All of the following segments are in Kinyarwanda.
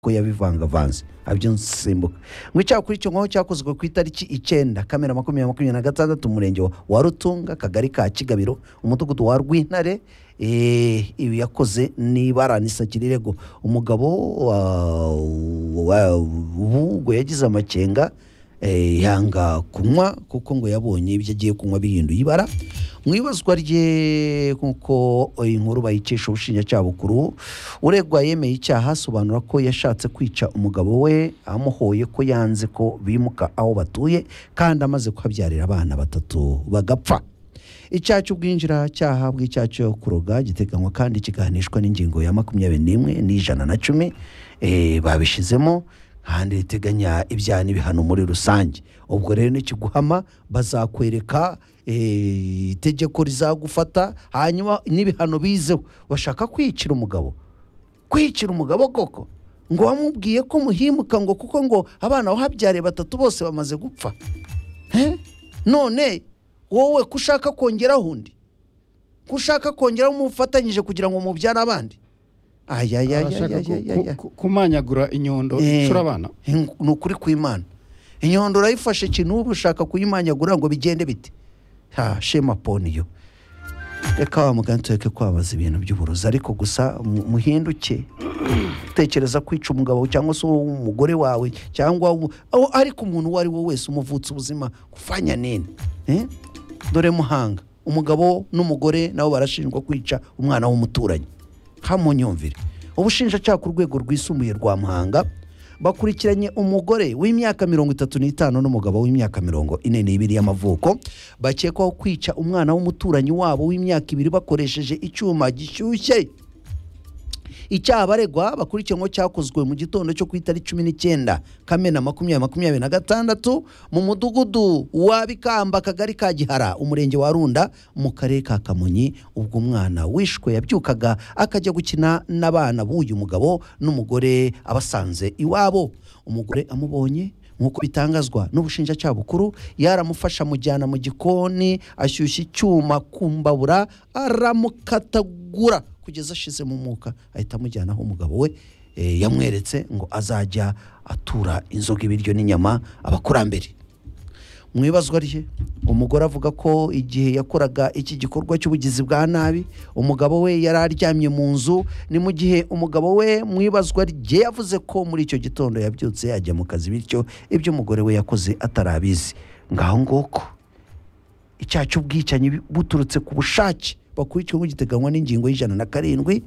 ko yabivangavanze abyinsimbuka mu icyakora icyo nkaho cyakozwe ku itariki icyenda kamena makumyabiri makumyabiri na gatandatu umurenge wa rutunga akagari ka kigabiro umudugudu wa rwintare eh, ibi yakoze ni baranisa kirirego umugabo wa- wa- ubu ngo yagize amakenga eh, yanga kunywa kuko ngo yabonye ibyo agiye kunywa bihinduye ibara mu ibazwa rye nk'uko inkuru bayikesha ubushinjacyaha bukuru uregwa yemeye icyaha asobanura ko yashatse kwica umugabo we amuhoye ko yanze ko bimuka aho batuye kandi amaze kuhabyarira abana batatu bagapfa icyaha cy'ubwinjiracyaha bw'icyaha cyo kuroga giteganywa kandi kigahanishwa n'ingingo ya makumyabiri n'imwe n'ijana na cumi eh, babishyizemo kandi riteganya ibyaha n'ibihano muri rusange ubwo rero nikiguhama bazakwereka eh, itegeko rizagufata hanyuma n'ibihano bizeho bashaka kwicira umugabo kwicira umugabo koko ngo wamubwiye ko muhimuka ngo kuko ngo abana wahabyariye batatu bose bamaze gupfa Eh? none wowe ko ushaka kongeraho undi ko ushaka kongeraho umufatanyije kugira ngo mubyare abandi arashaka ku- ku- ku- kumanyagura inyondo icura abana ni ukuri kw'imana inyondo urayifashe ikintu uba ushaka kuyimanyagura ngo bigende bite ha shema poniyo reka wa mugani tureke kwambaza ibintu by'uburozi ariko gusa mu- muhinduke utekereza kwica umugabo cyangwa se umugore wawe cyangwa umu- aho ariko umuntu uwo ari we wese umuvutse ubuzima kufanya nini Eh? dore muhanga umugabo n'umugore nabo barashinjwa kwica umwana w'umuturanyi hamunyumvire ubushinjacyaha ku rwego rwisumbuye rwa muhanga bakurikiranye umugore w'imyaka mirongo itatu n'itanu n'umugabo w'imyaka mirongo ine n'ibiri y'amavuko bakekwaho kwica umwana w'umuturanyi wabo w'imyaka ibiri bakoresheje icyuma gishyushye icyaha baregwa bakurikiranweho cyakozwe mu gitondo cyo ku itariki cumi n'icyenda kamena makumyabiri makumyabiri na gatandatu mu mudugudu wa bikamba akagari ka gihara umurenge wa runda mu karere ka kamonyi ubwo umwana wishwe yabyukaga akajya gukina n'abana b'uyu mugabo n'umugore abasanze iwabo umugore amubonye nk'uko bitangazwa n'ubushinjacyaha bukuru yaramufasha amujyana mu gikoni ashyushya icyuma ku mbabura aramukatagura kugeza ashizemo umwuka ahita amujyana aho umugabo we eh, yamweretse ngo azajya atura inzoga ibiryo n'inyama abakurambere mu ibazwa rye umugore avuga ko igihe yakoraga iki gikorwa cy'ubugizi bwa nabi umugabo we yari aryamye mu nzu ni mu gihe umugabo we mu ibazwa rye yavuze ko muri icyo gitondo yabyutse yajya mu kazi bityo ibyo umugore we yakoze atarabizi ngaho ngoko icyaha cy'ubwicanyi buturutse ku bushake bakurikiweho giteganywa n'ingingo y'ijana na karindwi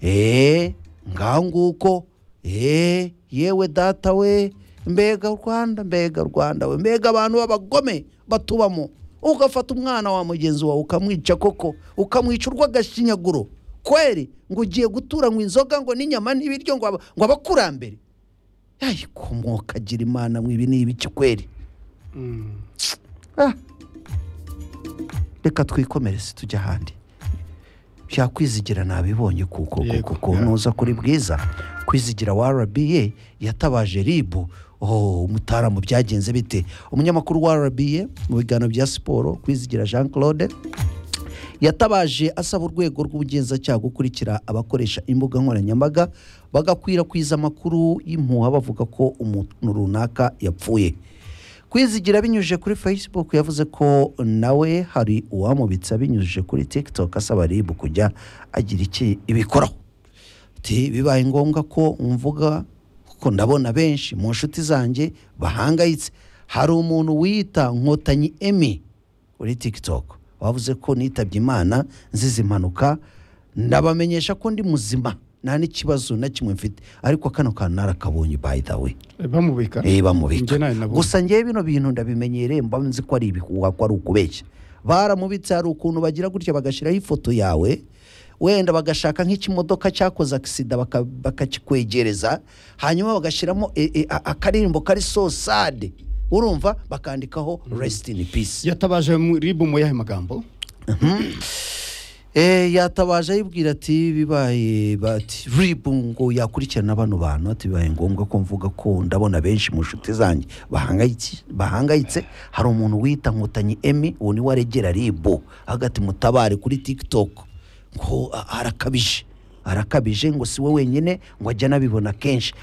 eee ngaho nguko eee yewe data we mbega rwanda mbega rwanda we mbega abantu b'abagome batubamo ugafata umwana wa mugenzi wawe ukamwica koko ukamwica urw'agashinyaguro kweri ngo ugiye gutura ngo inzoga ngo n'inyama n'ibiryo ngo aba- ngo abakurambere ayikomoka agira imana mu ibi ni ibiki kweri Mm. Ah. reka twikomereze tujya ahandi byakwizigira nabibonye kuko Yego, kuko nuza kuri bwiza kwizigira wa rba yatabaje ribu oh, umutaramu byagenze bite umunyamakuru wa rba mu biganiro bya siporo kwizigira jean claude yatabaje asaba urwego rw'ubugenzacyaha gukurikira abakoresha imbuga nkoranyambaga bagakwirakwiza amakuru y'impuha bavuga ko umuntu runaka yapfuye kwizigira binyujije kuri facebook yavuze ko nawe hari uwamubitse abinyujije kuri tiktok asaba rib kujya agira iki ibikoraho ati bibaye ngombwa ko mvuga kuko ndabona benshi mu nshuti zanjye bahangayitse hari umuntu wiyita nkotanyi emi kuri tiktok wavuze ko nitabye imana nzize impanuka ndabamenyesha ko ndi muzima nta n'ikibazo na kimwe mfite ariko kano kantu narakabonye by the way Eh, bamubika eh Njye bamubika nawe nabonye. gusa ngewe bino bintu ndabimenyereye mba nzi ko ari ibihuha ko ari ukubeshya baramubitse hari ukuntu bagira gutya bagashyiraho ifoto yawe wenda bagashaka nk'ikimodoka cyakoze agisida baka- bakakikwegereza hanyuma bagashyiramo e- e- a- akaririmbo kari sosade urumva bakandikaho resiti ini pisi yatabaje mu- ribu mu yahe magambo Eh, yatabaje ayibwira ati bibaye bati ribu ngo yakurikirana bano bantu ati bibaye ngombwa ko mvuga ko ndabona benshi mu nshuti zanjye bahangayitse bahangayitse hari umuntu wita nkotanyi emi uwo niwe aregera ribu hagati mutabare kuri tiktok ngo a- arakabije arakabije ngo si we wenyine ngo ajya anabibona kenshi